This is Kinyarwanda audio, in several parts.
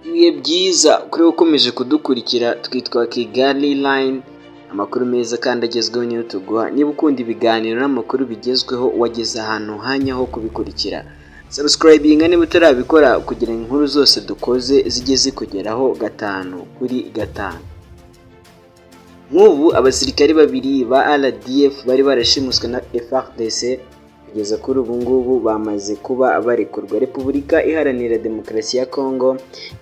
ibihe byiza kuri we ukomeje kudukurikira twitwa Kigali Line amakuru meza kandi agezweho niyo tuguha niba ukunda ibiganiro n'amakuru bigezweho wageze ahantu hanya ho kubikurikira sabusikarayibininga niba utarabikora kugira ngo inkuru zose dukoze zijye zikugeraho gatanu kuri gatanu nk'ubu abasirikare babiri ba RDF bari barashimuswe na FARDC kugeza kuri ubu ngubu bamaze kuba barekurwa repubulika iharanira demokarasi ya kongo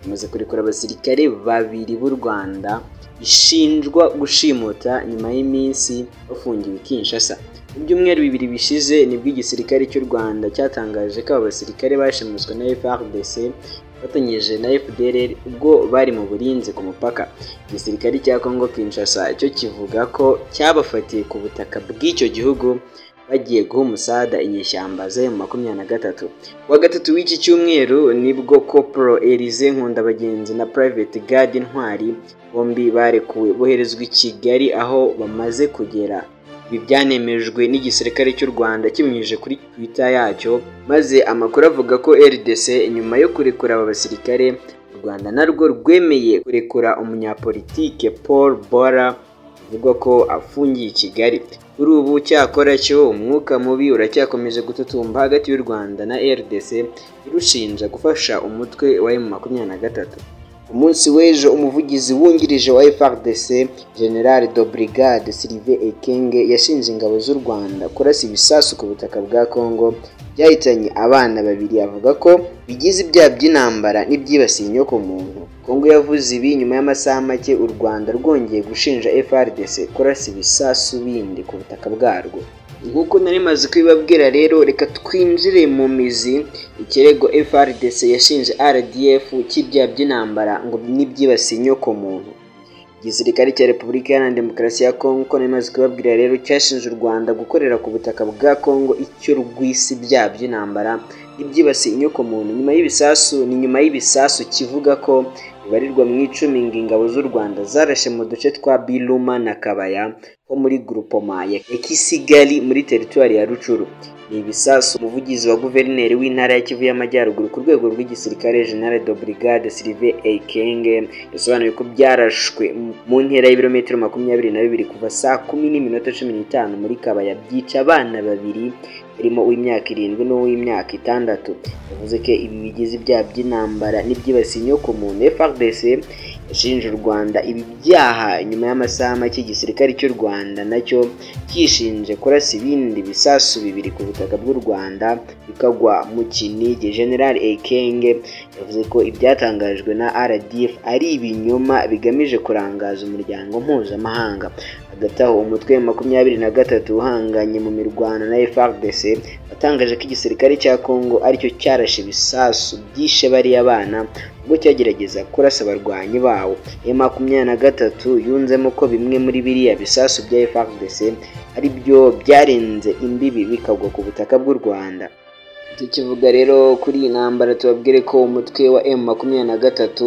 imaze kurekura abasirikare babiri b'u rwanda ishinjwa gushimuta nyuma y'iminsi bafungiwe kinshasa mu byumweru bibiri bishize nibwo igisirikare cy'u rwanda cyatangaje ko aba basirikare bashimuswe na FARDC fatanyije na FDLR ubwo bari mu burinzi ku mupaka igisirikare cya kongo kinshasa cyo kivuga ko cyabafatiye ku butaka bw'icyo gihugu bagiye guha umusada inyeshyamba z'ayo makumyabiri na gatatu kuwa gatatu w'iki cyumweru nibwo kopro elize nkundabagenzi na private guard ntwari bombi barekuwe boherezwa i kigali aho bamaze kugera ibi byanemejwe n'igisirikare cy'u rwanda kibinyujije kuri twitter yacyo maze amakuru avuga ko rdc nyuma yo kurekura aba basirikare u rwanda narwo rwemeye kurekura umunyapolitike paul bora bivugwa ko afungiye i kigali kuri ubu cyakora cyo umwuka mubi uracyakomeje gututumba hagati y'u rwanda na rdc irushinja gufasha umutwe wa emu makumyabiri na gatatu umunsi w'ejo umuvugizi wungirije wa FARDC General de Brigade Sylvain Ekenge yashinje ingabo z'u Rwanda kurasa ibisasu ku butaka bwa Congo byahitanye abana babiri avuga ko bigize ibyaha by'intambara n'ibyibasiye inyoko muntu Congo yavuze ibi nyuma y'amasaha make u Rwanda rwongeye gushinja FARDC kurasa ibisasu bindi ku butaka bwarwo nk'uko nari maze kubibabwira rero reka twinjire mu mizi ikirego FRDC yashinje RDF cy'ibyaha by'intambara ngo n'ibyibasiye inyoko muntu igisirikare cya repubulika iharanira demokarasi ya kongo uko nari maze kubibabwira rero cyashinje u rwanda gukorera ku butaka bwa kongo icyo rw'isi ibyaha by'intambara ibyibasiye inyoko muntu nyuma y'ibisasu ni nyuma y'ibisasu kivuga ko bibarirwa mu icumi ngo ingabo z'u rwanda zarashe mu duce twa biruma na kabaya ho muri gurupoma ya kisigali muri teritwari ya rucuru ni ibisasu umuvugizi wa guverineri w'intara ya kivu y'amajyaruguru ku rwego rw'igisirikare general de brigade sylve ekenge yasobanuye ko byarashwe mu ntera y'ibirometero makumyabiri na bibiri kuva saa kumi n'iminota cumi n'itanu muri kabaya byica abana babiri harimo uw'imyaka irindwi n'uw'imyaka itandatu yavuze ko ibi bigize ibyaha by'intambara n'ibyibasiye inyoko muntu FARDC yashinje u Rwanda ibi byaha nyuma y'amasaha make igisirikare cy'u Rwanda nacyo kishinje kurasa ibindi bisasu bibiri ku butaka bw'u Rwanda bikagwa mu Kinigi General Ekenge yavuze ko ibyatangajwe na RDF ari ibinyoma bigamije kurangaza umuryango mpuzamahanga hagati aho umutwe wa makumyabiri na gatatu uhanganye mu mirwano na FARDC watangaje ko igisirikare cya Congo aricyo cyarashe ibisasu byishe bariya bana ubwo cyagerageza kurasa abarwanyi bawo emu makumyabiri na gatatu yunzemo ko bimwe muri biriya bisasu bya FARDC ari byo byarenze imbibi bikagwa ku butaka bw'u Rwanda tukivuga rero kuri iyi ntambara tubabwire ko umutwe wa emu makumyabiri na gatatu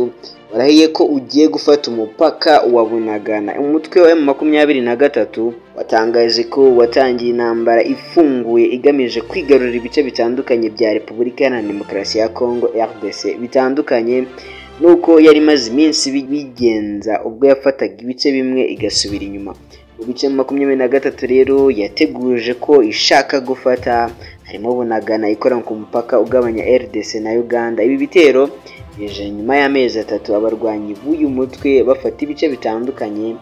warahiye ko ugiye gufata umupaka wa bunagana umutwe wa emu makumyabiri na gatatu watangaje ko watangiye intambara ifunguye igamije kwigarurira ibice bitandukanye bya repubulika iharanira demokarasi ya kongo rdc bitandukanye nuko yari imaze iminsi bigenza ubwo yafataga ibice bimwe igasubira inyuma mu bice makumyabiri na gatatu rero yateguje ko ishaka gufata harimo bunagana ikora ku mupaka ugabanya rdc na uganda ibi bitero bije nyuma y'amezi atatu abarwanyi b'uyu mutwe bafata ibice bitandukanye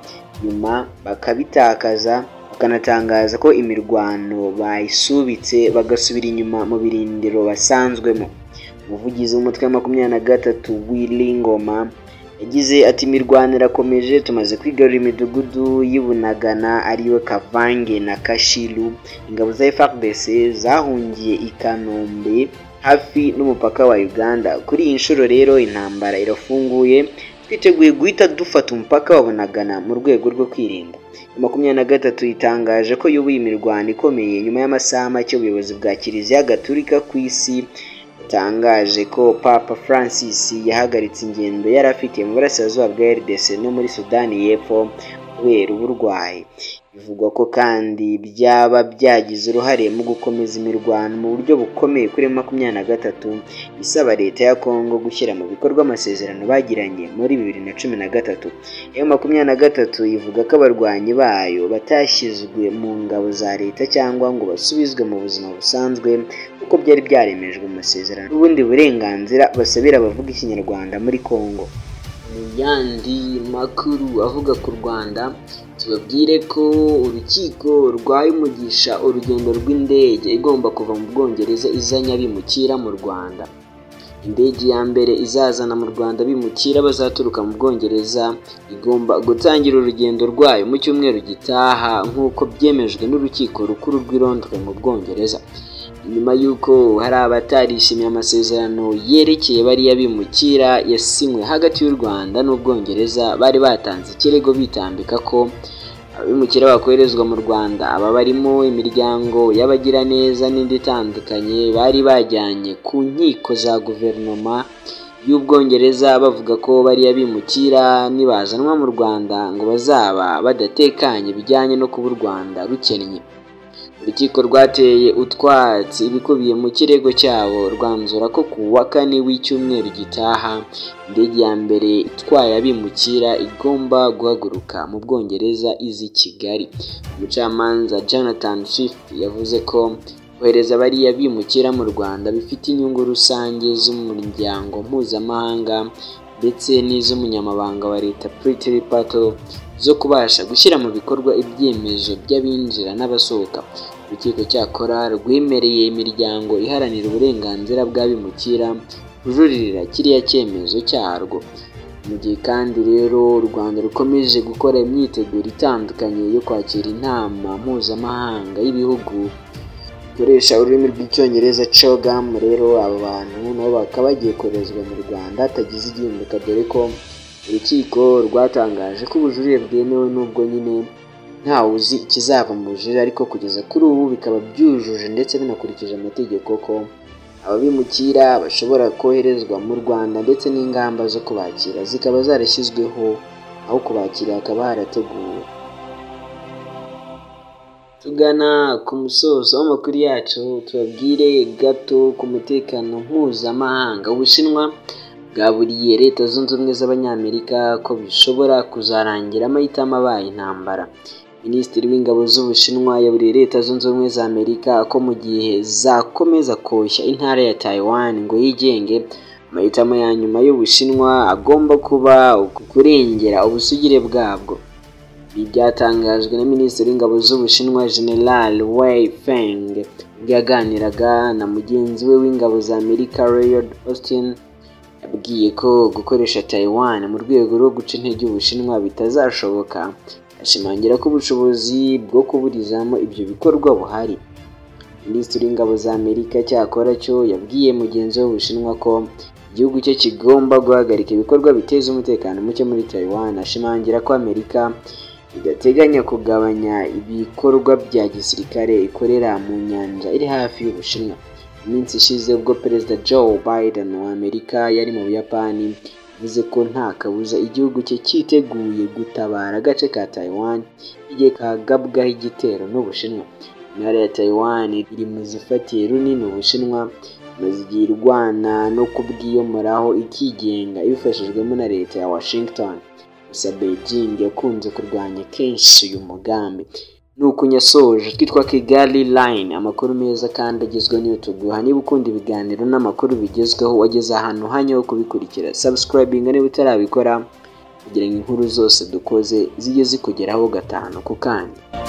nyuma bakabitakaza bakanatangaza ko imirwano bayisubitse bagasubira inyuma mu birindiro basanzwemo umuvugizi w'umutwe wa makumyabiri na gatatu w'ilingoma yagize ati imirwano irakomeje tumaze kwigarura imidugudu y'ibunagana ariyo kavange na kashiru ingabo za FARDC zahungiye i kanombe hafi n'umupaka wa uganda kuri iyi nshuro rero intambara irafunguye twiteguye guhita dufata umupaka wa bunagana mu rwego rwo kwirinda makumyabiri na gatatu itangaje ko yubuye imirwano ikomeye nyuma y'amasaha make ubuyobozi bwa kiliziya gaturika ku isi butangaje ko papa francis yahagaritse ingendo yari afitiye mu burasirazuba bwa rdc no muri sudani y'epfo kubera uburwayi bivugwa ko kandi byaba byagize uruhare mu gukomeza imirwano mu buryo bukomeye kuri makumyabiri na gatatu isaba leta ya kongo gushyira mu bikorwa amasezerano bagiranye muri bibiri na cumi na gatatu ayo makumyabiri na gatatu ivuga ko abarwanyi bayo batashyizwe mu ngabo za leta cyangwa ngo basubizwe mu buzima busanzwe kuko byari byaremejwe mu masezerano n'ubundi burenganzira basabira abavuga ikinyarwanda muri kongo mu yandi makuru avuga ku rwanda tubabwire ko urukiko rwaye umugisha urugendo rw'indege igomba kuva mu bwongereza izanye abimukira mu rwanda indege ya mbere izazana mu rwanda bimukira bazaturuka mu bwongereza igomba gutangira urugendo rwayo mu cyumweru gitaha nk'uko byemejwe n'urukiko rukuru rw'i Londres mu bwongereza nyuma y'uko hari abatarishimiye amasezerano yerekeye bariya bimukira yasinywe hagati y'u rwanda n'ubwongereza bari batanze ikirego bitambika ko abimukira bakoherezwa mu rwanda aba barimo imiryango y'abagiraneza n'indi itandukanye bari bajyanye ku nkiko za guverinoma y'ubwongereza bavuga ko bariya bimukira nibazanwa mu rwanda ngo bazaba badatekanye bijyanye no kuba u rwanda rukennye urukiko rwateye utwatsi ibikubiye mu kirego cyabo rwanzura ko ku wa kane w'icyumweru gitaha indege ya mbere itwaye abimukira igomba guhaguruka mu bwongereza izi kigali umucamanza jonathan swift yavuze ko kohereza bariya bimukira mu rwanda bifite inyungu rusange z'umuryango mpuzamahanga ndetse n'iz'umunyamabanga wa leta pritiri pato zo kubasha gushyira mu bikorwa ibyemezo by'abinjira n'abasohoka urukiko cyakora rwemereye imiryango iharanira uburenganzira bw'abimukira kujuririra kiriya cyemezo cyarwo mu gihe kandi rero u rwanda rukomeje gukora imyiteguro itandukanye yo kwakira inama mpuzamahanga y'ibihugu bikoresha ururimi rw'icyongereza cogamu rero aba bantu nabo bakaba bagiye koherezwa mu rwanda hatagize igihindurika dore ko urukiko rwatangaje ko ubujurire bwemewe n'ubwo nyine ntawe uzi ikizava mu bujurire ariko kugeza kuri ubu bikaba byujuje ndetse binakurikije amategeko ko ababimukira bashobora koherezwa mu rwanda ndetse n'ingamba zo kubakira zikaba zarashyizweho aho kubakira hakaba harateguwe tugana ku musozo w'amakuru yacu tubabwire gato ku mutekano mpuzamahanga ubushinwa bwaburiye leta zunze ubumwe z'abanyamerika ko bishobora kuzarangira amahitamo abaye intambara minisitiri w'ingabo z'ubushinwa yaburiye leta zunze ubumwe za amerika ko mu gihe zakomeza koshya intara ya taiwan ngo yigenge amahitamo ya nyuma y'ubushinwa agomba kuba kurengera ubusugire bwabwo ibi byatangajwe na minisitiri w'ingabo z'ubushinwa general wei feng ubwo yaganiraga na mugenzi we w'ingabo za amerika royal austin yabwiye ko gukoresha taiwan mu rwego rwo guca intege ubushinwa bitazashoboka ashimangira ko ubushobozi bwo kuburizamo ibyo bikorwa buhari minisitiri w'ingabo za amerika cyakora cyo yabwiye mugenzi we w'ubushinwa ko igihugu cye kigomba guhagarika ibikorwa biteza umutekano muke muri taiwan ashimangira ko amerika idateganya kugabanya ibikorwa bya gisirikare ikorera mu nyanja iri hafi y'ubushinwa iminsi ishize ubwo perezida joe biden wa amerika yari mu buyapani yavuze ko nta kabuza igihugu cye cyiteguye gutabara agace ka taiwan igihe kagabwaho igitero n'ubushinwa intara ya taiwan iri mu zifatiye runini ubushinwa maze igihe irwana no kubwiyomoraho ikigenga ibifashijwemo na leta ya washington gusa beijing yakunze kurwanya kenshi uyu mugambi nuko nyasoje twitwa kigali line amakuru meza kandi agezweho niyo tuguha niba ukunda ibiganiro n'amakuru bigezweho wageze ahantu hanya ho kubikurikira sabusikarayibinga niba utarabikora kugira ngo inkuru zose dukoze zijye zikugeraho gatanu ku kanya